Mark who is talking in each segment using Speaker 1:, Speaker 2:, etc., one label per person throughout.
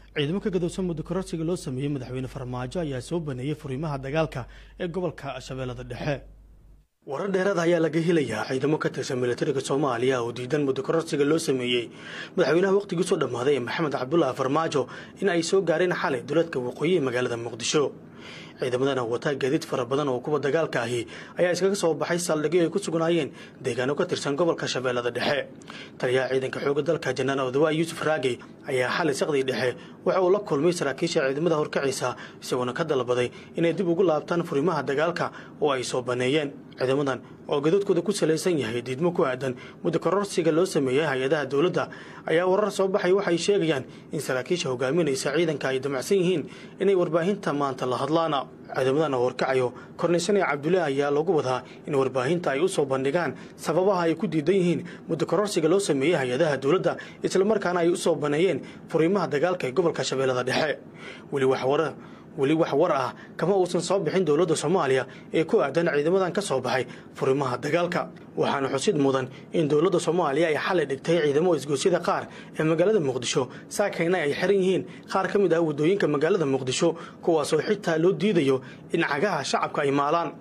Speaker 1: ciidamo ka gadowsan muddo kororsiga loo sameeyey madaxweyne farmaajo ayaa soo baneeyey furiimaha dagaalka ee gobolka shabeellada dhexe warar dheeraad ayaa laga helayaa ciidamo ka tirsan milatariga soomaaliya oo diidan muddo kororsiga loo sameeyey madaxweynaha wakhtigiisoo dhammaaday ee maxamed cabdulaahi farmaajo in ay soo gaareen xalay duleedka waqooyi ee magaalada muqdisho ciidamadan wataa gaadiid fara badan oo kuwa dagaalka ahi ayaa iskaga soo baxay saldhigyo ay ku sugnaayeen deegaano ka tirsan gobolka shabeellada dhexe taliyaha ciidanka xoogga dalka janaan odawa yuusuf raagey ayaa xalay saqdii dhexe waxa uu la kulmay saraakiisha ciidamada horkacaysa isagoona ka dalbaday inay dib ugu laabtaan furimaha dagaalka oo ay soo baneeyeen ciidamadan oo gadoodkooda ku salaysan yahay diidmo ku aadan muddo kororsiga loo sameeyey hay-adaha dowladda ayaa warar soo baxay waxay sheegayaan in saraakiisha hogaaminaysa ciidanka ay damacsan yihiin inay warbaahinta maanta la hadlaan ciidamadan oo horkacayo kornaysanee cabdulle ayaa lagu wadaa in warbaahinta ay u soo bandhigaan sababaha ay ku diidan yihiin muddo kororsiga loo sameeyey hay-adaha dowladda islamarkaana ay u soo baneeyeen furiimaha dagaalka ee gobolka shabeellada dhexe weli wax warar weli wax war ah kama uusan soo bixin dowladda soomaaliya ee ku aadan ciidamadan ka soo baxay furimaha dagaalka waxaana xusid mudan in dowladda soomaaliya ay xalay dhigtay ciidamo isgoosyada qaar ee magaalada muqdisho saakayna ay xiran yihiin qaar ka mid ah waddooyinka magaalada muqdisho kuwaasoo xitaa loo diidayo in cagaha shacabka ay maalaan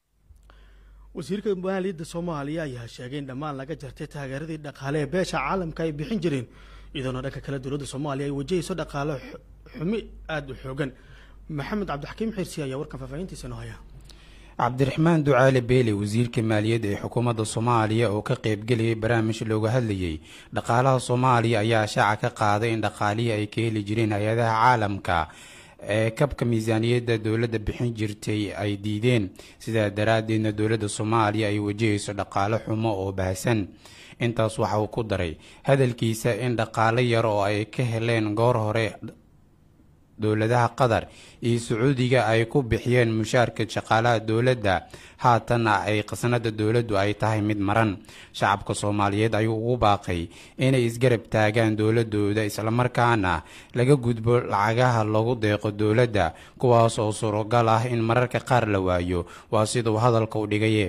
Speaker 1: wasiirka maaliyadda soomaaliya ayaa sheegay in dhammaan laga jartay taageeradii dhaqaale ee beesha caalamka ay bixin jireen iyadoona dhanka kale dowladda soomaaliya ay wajahayso dhaqaale xumi aada u xoogan maxamed cabdixakiim xirsi ayaa warkan faahfaahintiisa noo haya
Speaker 2: cabdiraxmaan ducaale beele wasiirka maaliyadda ee xukuumadda soomaaliya oo ka qaybgelayay barnaamij looga hadlayey dhaqaalaha soomaaliya ayaa shaaca ka qaaday in dhaqaalihii ay ka heli jireen hay-adaha caalamka ee kabka miisaaniyadda dowladda bixin jirtay ay diideen sidaa daraaddeedna dowladda soomaaliya ay wajahayso dhaqaale xumo oo baahsan intaas waxa uu ku daray hadalkiisa in dhaqaale yar oo ay ka heleen goor hore dowladaha qatar iyo sacuudiga ay ku bixiyeen mushaarka shaqaalaha dowladda haatanna ay khasnada dowladdu ay tahay mid maran shacabka soomaaliyeed ayuu ugu baaqay inay isgarab taagaan dowladooda islamarkaana laga gudbo lacagaha lagu deeqo dowladda kuwaas oo surogal ah in mararka qaar la waayo waa siduu hadalka u dhigaye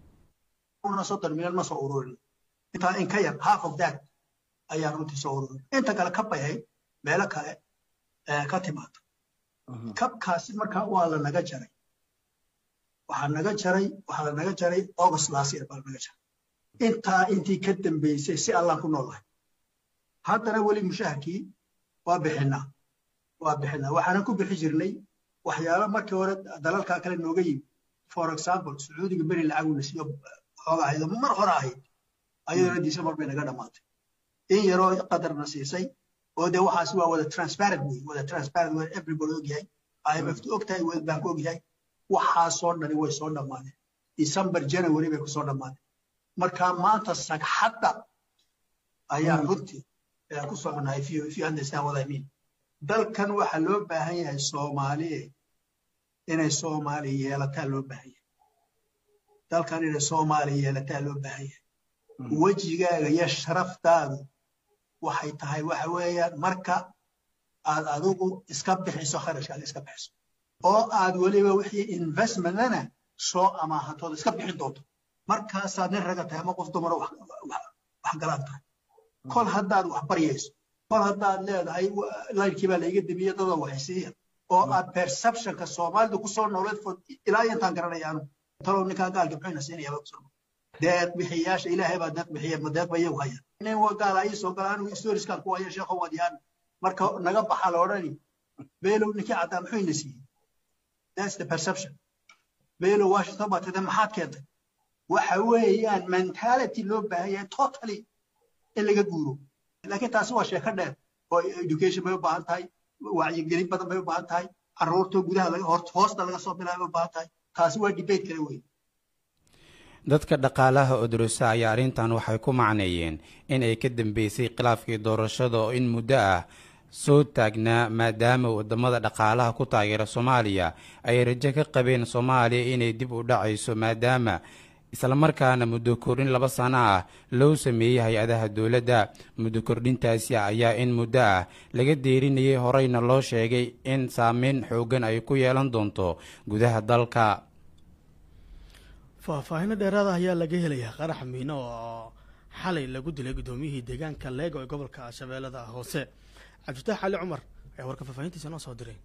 Speaker 3: soddon milyan ma soo ururin intaa in ka yar half of that ayaa runtii soo ururin inta kale ka bayay meelo kale ka timaado kabkaasi markaa waa la naga jaray waxaa naga jaray waxaa la naga jaray august last year baa la naga jaray intaa intii ka dambeysay si allaan ku noolahay haddana weli mushaharkii waa bixinaa waa bixinaa waxaanan ku bixi jirnay waxyaalo markii hore dalalkaa kale nooga yimi for example sacuudiga beri lacaguna siiyo xooga ahayd mar hore ahayd ayaduna december bay naga dhammaatay in yaroo qadarna siisay oo dee waxaasi waa wada transparent wey wada transparent wey everybody ogyahay imf ogtahay world bank ogyahay waxaasoo dhani way soo dhammaadeen december january bay kusoo dhammaadeen marka maanta sagxadda ayaa runtii ku soconahay if you, if you understand what I mean dalkan waxaa loo baahan yahay soomaaliye inay soomaali yeelataa loo baahan yahay dalkan inay soomaali yeelataa loo baahan yahay wejigaaga iyo sharaftaadu waxay tahay waxa weeyaan marka aad adigu iska bixiso kharashkaaga iska bixiso oo aad weliba wixii investmentana soo amaahatooda iska bixin doonto markaasaad nin raga tahay ama qof dumaro wax galaan tahay kol haddaad wax baryayso kol haddaad leedahay layrkii baa laiga demiye dadoo waxaysiiya oo aad perceptionka soomaalidu kusoo nooleed fod ilaa intaan garanayaanu talow ninkaan gaalka muxuyna siinaya baa kusoo deeq bixiyaasha ilaahay baa deeq bixiya ma deeq ba iyagu haya nin gaala ii soo gala anigu historiskan ku haya sheekho wadiyaan marka naga baxa la odhani beelow ninkii caddaa muxuu ina siiyey that's the perception beelow washington baa tirtay maxaad keentay waxa weeyaan mentality loo baahan yahay totally in laga guuro laakiin taasi waa sheeko dheer oo education bay u baahan tahay wacyigelin badan bay u baahan tahay carruurta gudaha laga hoosta laga soo bilaabay u baahan tahay taasi waa debate kale wey
Speaker 2: dadka dhaqaalaha odorosa ayaa arrintan waxay ku macneeyeen in ay ka dambeysay khilaafkii doorashada oo in muddo ah soo taagnaa maadaama wadamada dhaqaalaha ku taageera soomaaliya ay rajo ka qabeen soomaaliya inay dib u dhacayso maadaama islamarkaana muddo kordhin laba sano ah loo sameeyey hay-adaha dowladda muddo kordhintaasi ayaa in muddo ah laga deerinayay horeyna loo sheegay in saameyn xoogan ay ku yeelan doonto gudaha dalka
Speaker 1: faahfaahino dheeraada ayaa laga helayaa qarax miino oo xalay lagu dilay guddoomiyihii deegaanka leego ee gobolka shabeellada hoose cabdifatax cali cumar ayaa warka faahfaahintiisa noo soo diray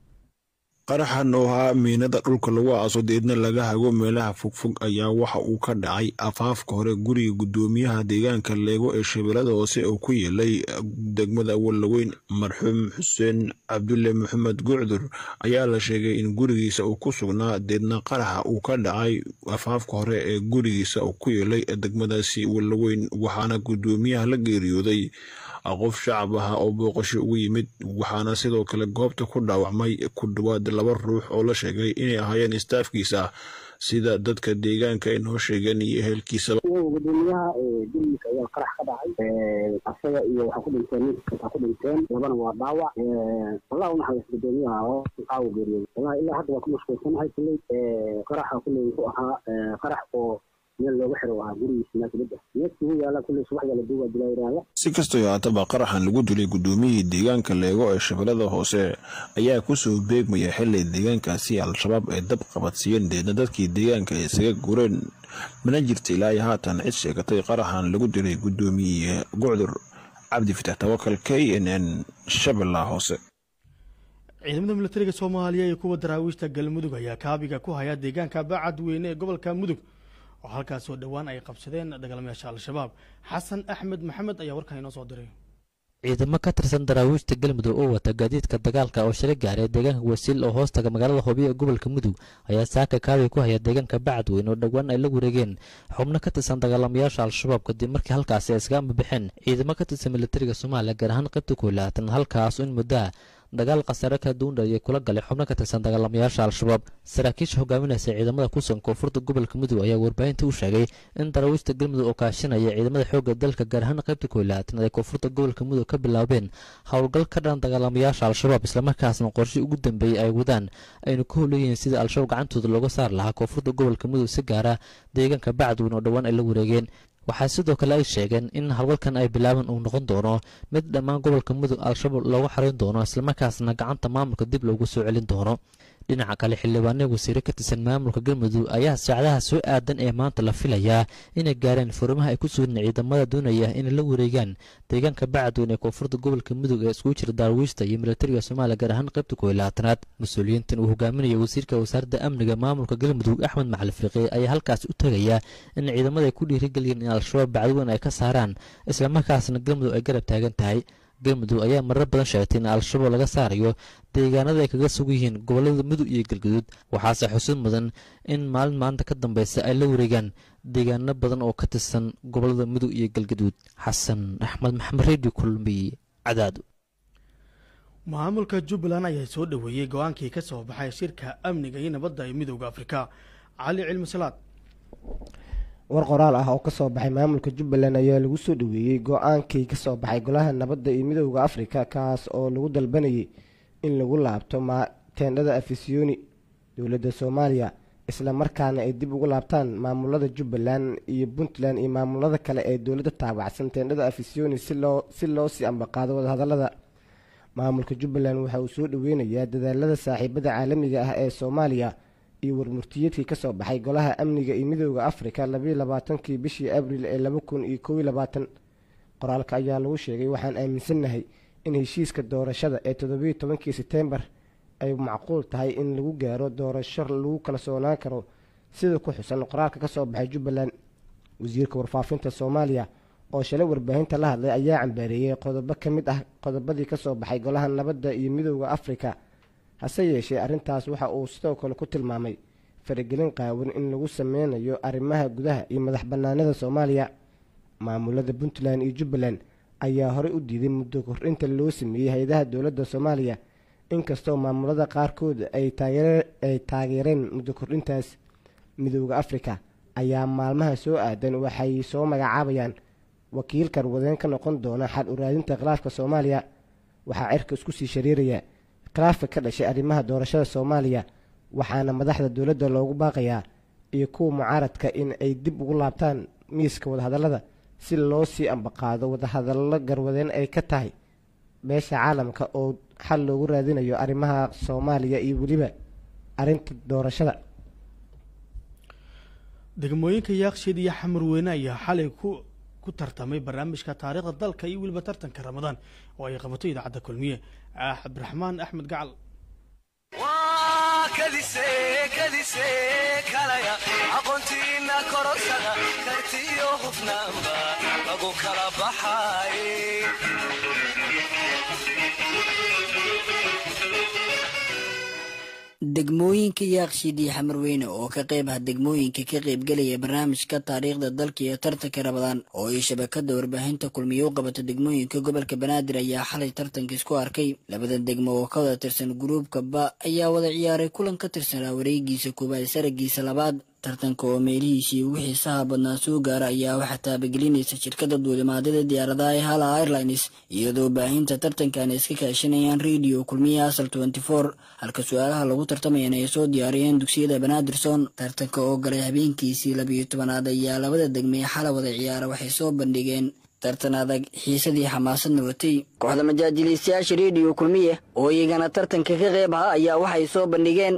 Speaker 4: qaraxan oo ahaa miinada dhulka lagu aaso deedna laga hago meelaha fogfog ayaa waxa uu ka dhacay afaafka hore guriga guddoomiyaha deegaanka leego ee shabeellada hoose oo ku yeelay degmada wallaweyn marxuum xuseen cabdulle maxamed gucdur ayaa la sheegay in gurigiisa uu ku sugnaa deedna qaraxa uu ka dhacay afaafka hore ee gurigiisa uu ku yeelay degmadaasi wallaweyn waxaana guddoomiyaha la geeriyooday qof shacab ah oo booqasho ugu yimid waxaana sidoo kale goobta ku dhaawacmay ku dhawaad laba ruux oo la sheegay inay ahaayeen istaafkiisa sida dadka deegaanka ay noo sheegeen iyo ehelkiisaba
Speaker 5: gudoomiyaha gurigiisa ayaa qarax ka dhacay asaga iyo waxaa ku dhinteen ninka ku dhinteen labana waa dhaawac allah u naxariis gudoomiyaha oo caawa geeriyooday wallahi ilaa hadda waa ku mashquulsanahay kulley qaraxa kulley ku ahaa qarax oo meel looga xiro ahaa gurigiisa meel dibadda neefkii u yaala kulley subaxda la duuba dilaa yidhaahda
Speaker 4: si kastoo haataba qaraxan lagu dilay guddoomiyihii deegaanka leego ee shabeellada hoose ayaa kusoo beegmaya xili deegaankaasi al-shabaab ay dab qabadsiiyeen deedna dadkii deegaanka ay isaga gureen mana jirta ilaa iyo haatan cid sheegatay qaraxan lagu dilay guddoomiye gucdur cabdi fitax tawakal k n n shabeellaha hoose
Speaker 1: ciidamada milatariga soomaaliya iyo kuwa daraawiishta galmudug ayaa kaabiga ku haya deegaanka bacad weyne ee gobolka mudug oo halkaasoo dhowaan ay qabsadeen dagaalamayaasha al-shabaab xasan axmed maxamed ayaa warkan inoo soo diray
Speaker 6: ciidamo ka tirsan daraawiishta galmudug oo wata gaadiidka dagaalka oo shalay gaaray deegaanka wasiil oo hoostaga magaalada hoobiya ee gobolka mudug ayaa saaka kaabiga ku haya deegaanka bacadweyn oo dhowaan ay la wareegeen xubno ka tirsan dagaalamayaasha al-shabaab kadib markii halkaasi ay iskaga ambabixeen ciidamo ka tirsan militariga soomaaliya gaar ahaan qaybta koolaatan halkaas in muddaa dagaal khasaare ka duundhayay kula galay xubno ka tirsan dagaalamayaasha al-shabaab saraakiisha hogaaminaysa ciidamada kusugan koonfurta gobolka mudug ayaa warbaahinta u sheegay in daraawiishta galmudug oo kaashanaya ciidamada xoogga dalka gaar ahaan qaybta koolaatan ay koonfurta gobolka mudug ka bilaabeen howlgal ka dhan dagaalamayaasha al-shabaab islamarkaasna qorshe ugu dambeeyey ay wadaan aynu ka howleeyihiin sida al-shabaab gacantooda looga saari lahaa koonfurta gobolka mudug si gaara deegaanka bacadweyn oo dhowaan ay la wareegeen waxaa sidoo kale ay sheegeen in howlgalkan ay bilaaban uu noqon doono mid dhammaan gobolka mudug al-shabaab loogu xarayn doono islamarkaasna gacanta maamulka dib loogu soo celin doono dhinaca kale xildhibaanada wasiire ka tirsan maamulka galmudug ayaa saacadaha soo aadan ee maanta la filayaa inay gaareen furimaha ay ku sugan ciidamada doonaya inay la wareegaan deegaanka bacadweyn ee koonfurta gobolka mudug ee iskugu jira daarwiishta iyo militariga soomaaliya gaar ahaan qaybta kooiyo labaatanaad mas-uuliyiintan uu hogaaminaya wasiirka wasaaradda amniga maamulka galmudug axmed macali fiiqi ayaa halkaas u tegaya in ciidamada ay ku dhiirigeliyeen in al-shabaab bacadweyn ay ka saaraan islamarkaasna galmudug ay garab taagan tahay galmudug ayaa marar badan sheegtay in al-shabaab laga saarayo deegaanada ay kaga sug yihiin gobolada mudug iyo galguduud waxaase xusid mudan in maalin maalinta ka dambeysa ay la wareegaan deegaano badan oo ka tirsan gobolada mudug iyo galguduud xasan axmed maxamed redio kulmiy cadaado
Speaker 1: maamulka jubbaland ayaa soo dhoweeyey go-aankii ka soo baxay shirka amniga iyo nabadda ee midooda afrika cali cilmi salaad
Speaker 7: war qoraal ah oo kasoo baxay maamulka jubbaland ayaa lagu soo dhoweeyey go-aankii kasoo baxay golaha nabadda iyo midooda afrika kaas oo lagu dalbanayay in lagu laabto teendhada afisyooni dowladda soomaaliya isla markaana ay dib ugu laabtaan maamulada jubbaland iyo puntland iyo maamulada kale ee dowladda taabacsan teendhada afisyooni si loo si loo sii ambaqaado wadahadalada maamulka jubbaland waxa uu soo dhoweynayaa dadaalada saaxiibada caalamiga ah ee soomaaliya iyo warmurtiyeedkii kasoo baxay golaha amniga iyo midooda afrika labayo labaatankii bishii abril ee laba kun iyo kow iyo labaatan qoraalka ayaa lagu sheegay waxaan aaminsannahay in heshiiska doorashada ee toddobiyo tobankii setembar ay macquul tahay in lagu gaaro doorasho lagu kala soonaan karo sida ku xusan qoraalka kasoo baxay jubbaland wasiirka warfaafinta soomaaliya oo shalay warbaahinta la hadlay ayaa cambaareeyey qodobo ka mid ah qodobadii kasoo baxay golaha nabadda iyo midooda afrika hase yeeshee arrintaas waxa uu sidoo kale ku tilmaamay faragelin qaawan in lagu sameynayo arrimaha gudaha iyo madax bannaanida soomaaliya maamulada puntland iyo jubbaland ayaa horey u diiday muddo kordhinta loo sameeyey hay-adaha dowladda soomaaliya inkastoo maamulada qaarkood ay taageereen muddo kordhintaas midooda afrika ayaa maalmaha soo aadan waxay soo magacaabayaan wakiil karwadeen ka noqon doona xal u raadinta khilaafka soomaaliya waxaa cirka isku sii shariiraya khilaafka ka dhashay arrimaha doorashada soomaaliya waxaana madaxda dowladda loogu baaqayaa iyo kuwa mucaaradka in ay dib ugu laabtaan miiska wadahadallada si loo sii ambaqaado wadahadallo garwadeen ay ka tahay beesha caalamka oo xal loogu raadinayo arrimaha soomaaliya iyo weliba arrinta doorashada
Speaker 1: degmooyinka yaaqshiid iyo xamar weyne ayaa xalay ku ku tartamay barnaamijka taariikhda dalka iyo weliba tartanka ramadaan oo ay qabato idaacadda kulmiye cabdiraxmaan axmed gacal
Speaker 8: kadise kadise kalaya aqoontiina korosada kartiyo hufnaanba lagu kala baxay
Speaker 9: degmooyinka yaaqshiid iyo xamarweyne oo ka qayb ah degmooyinka ka qaybgelaya barnaamijka taariikhda dalka iyo tartanka rabadaan oo ay shabakada warbaahinta kulmiye u qabato degmooyinka gobolka banaadir ayaa xalay tartanka isku arkay labada degmo oo ka wada tirsan guruubka ba ayaa wada ciyaaray kulan ka tirsanaa wareegiisa koobaad saragiisa labaad tartanka oo meelihiisii ugu xiisaha badnaa soo gaara ayaa waxaa taabagelinaysa shirkada duulimaadada diyaaradaha ee hala airlines iyadoo baahinta tartankan ay iska kaashanayaan radio kulmiya asal halka su-aalaha lagu tartamayana ay soo diyaariyeen dugsiyada banaadirson tartanka oo galay habeenkiisii labiyo tobanaad ayaa labada degmee xala wada ciyaara waxay soo bandhigeen tartan adag xiisadii xamaasadna watay kooxda majaajiliistayaasha rediyo kulmiye oo iyagana tartanka ka qeyb aha ayaa waxay soo bandhigeen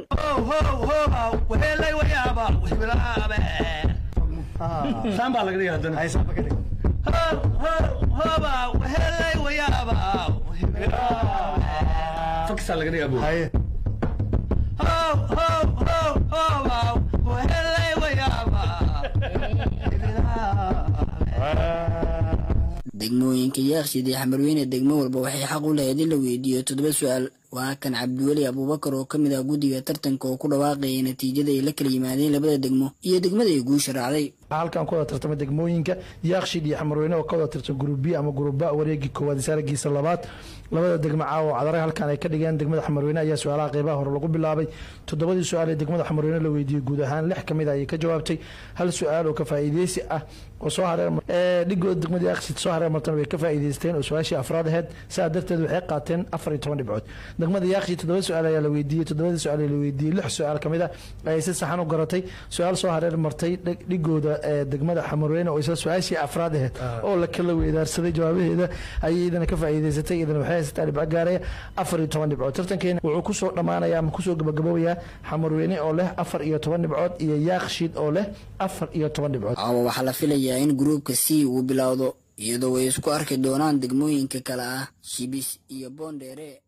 Speaker 9: degmooyinka yaaqshid iyo xamarweyne degmo walba waxay xaq u lahayd in la weydiiyo toddoba su-aal waa kan cabdiweli abuubakar oo ka mid ah guddiga tartanka oo ku dhawaaqayay natiijada ay la kala yimaadeen labada degmo iyo degmada ay guusha raacday
Speaker 10: halkan ku wada tartamay degmooyinka yaaqshid iyo xamarweyne oo ka wada tirsan gruub b ama gruub ba wareegii koowaad saaragiisa labaad labada degmo caawa cadare halkan ay ka dhigeen degmada xamarweyne ayaa su-aalaha qeybaha hore lagu bilaabay toddobadii su-aal ee degmada xamarweyne la weydiiyey guud ahaan lix kamid ayay ka jawaabtay hal su-aal oo ka faa'iideysi ah oo soo hareer dhigooda degmada yaaqshid soo hareer martana way ka faa'iideysteen oo su-aashii afraad aheyd sidaa darteed waxay qaateen afar iyo toban dhibcood degmada yaaqshid toddoba su-aal ayaa la weydiiyey toddobadii su-aal ee la weydiiyey lix su-aal kamid ah ayay si saxan u garatay su-aal soo hareer martay dhigooda ee degmada xamarweyne oo isla su-aashii afraad aheyd oo la kala weydaarsaday jawaabaheeda ayay idana ka faa'iideysatay idana waxay haysataa dhibco gaaraya afar iyo toban dhibcood tartankeena wuxuu kusoo dhammaanaya ama kusoo gabagaboobaya xamarweyne oo leh afar iyo toban dhibcood iyo yaaqshid oo leh afar iyo toban dhibcood
Speaker 9: caawa waxaa la filayaa in gruubka c uu bilowdo iyadoo way isku arki doonaan degmooyinka kale ah shibis iyo boondheere